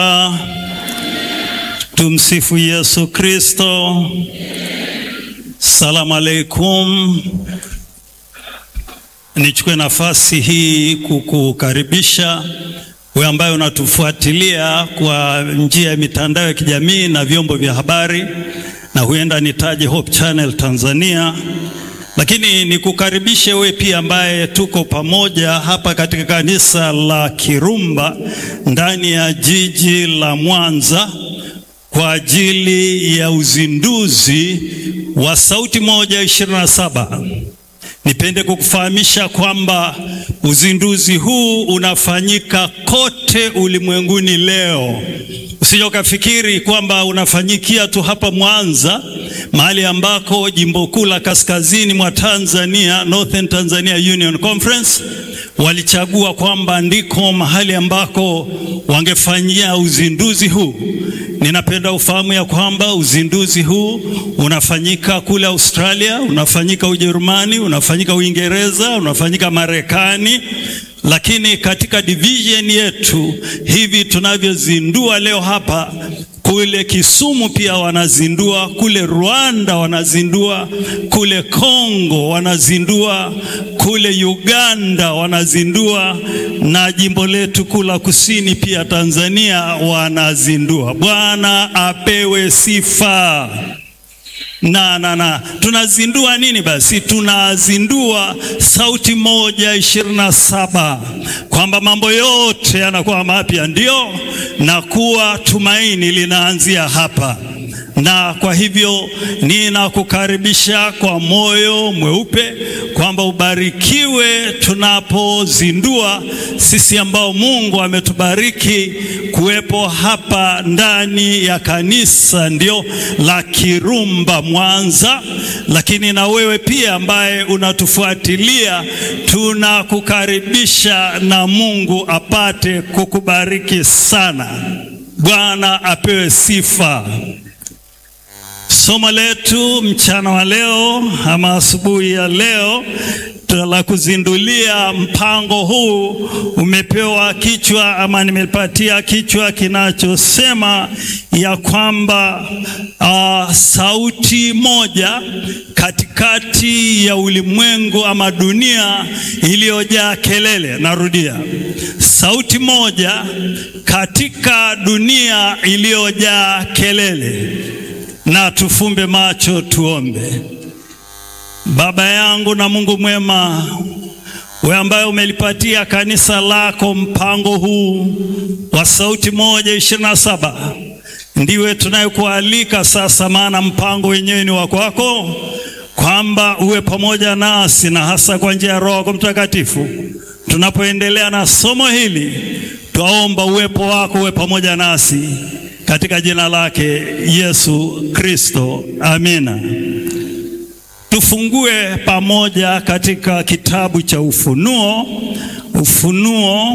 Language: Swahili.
Tumsifu Yesu Kristo. Salamu alaikum. Nichukue nafasi hii kukukaribisha wewe ambaye unatufuatilia kwa njia ya mitandao ya kijamii na vyombo vya habari, na huenda nitaje Hope Channel Tanzania, lakini nikukaribishe wewe pia ambaye tuko pamoja hapa katika kanisa la Kirumba ndani ya jiji la Mwanza kwa ajili ya uzinduzi wa Sauti Moja ishirini na saba. Nipende kukufahamisha kwamba uzinduzi huu unafanyika kote ulimwenguni leo. Usije ukafikiri kwamba unafanyikia tu hapa Mwanza, mahali ambako jimbo kuu la kaskazini mwa Tanzania, Northern Tanzania Union Conference, walichagua kwamba ndiko mahali ambako wangefanyia uzinduzi huu. Ninapenda ufahamu ya kwamba uzinduzi huu unafanyika kule Australia, unafanyika Ujerumani, unafanyika Uingereza, unafanyika Marekani, lakini katika division yetu hivi tunavyozindua leo hapa kule Kisumu pia wanazindua, kule Rwanda wanazindua, kule Kongo wanazindua, kule Uganda wanazindua, na jimbo letu kuu la kusini pia Tanzania wanazindua. Bwana apewe sifa. Na, na, na tunazindua nini basi? Tunazindua Sauti Moja ishirini na saba, kwamba mambo yote yanakuwa mapya, ndio na kuwa tumaini linaanzia hapa na kwa hivyo ninakukaribisha kwa moyo mweupe kwamba ubarikiwe tunapozindua sisi ambao Mungu ametubariki kuwepo hapa ndani ya kanisa ndio la Kirumba Mwanza, lakini na wewe pia ambaye unatufuatilia tunakukaribisha, na Mungu apate kukubariki sana. Bwana apewe sifa. Somo letu mchana wa leo ama asubuhi ya leo la kuzindulia mpango huu umepewa kichwa ama nimepatia kichwa kinachosema ya kwamba uh, sauti moja katikati ya ulimwengu ama dunia iliyojaa kelele. Narudia, sauti moja katika dunia iliyojaa kelele. Na tufumbe macho tuombe. Baba yangu na Mungu mwema, wewe ambaye umelipatia kanisa lako mpango huu wa Sauti Moja ishirini na saba, ndiwe tunayekualika sasa, maana mpango wenyewe ni wa kwako, kwamba uwe pamoja nasi na hasa kwa njia ya Roho yako Mtakatifu tunapoendelea na somo hili, twaomba uwepo wako uwe pamoja nasi katika jina lake Yesu Kristo, amina. Tufungue pamoja katika kitabu cha Ufunuo, Ufunuo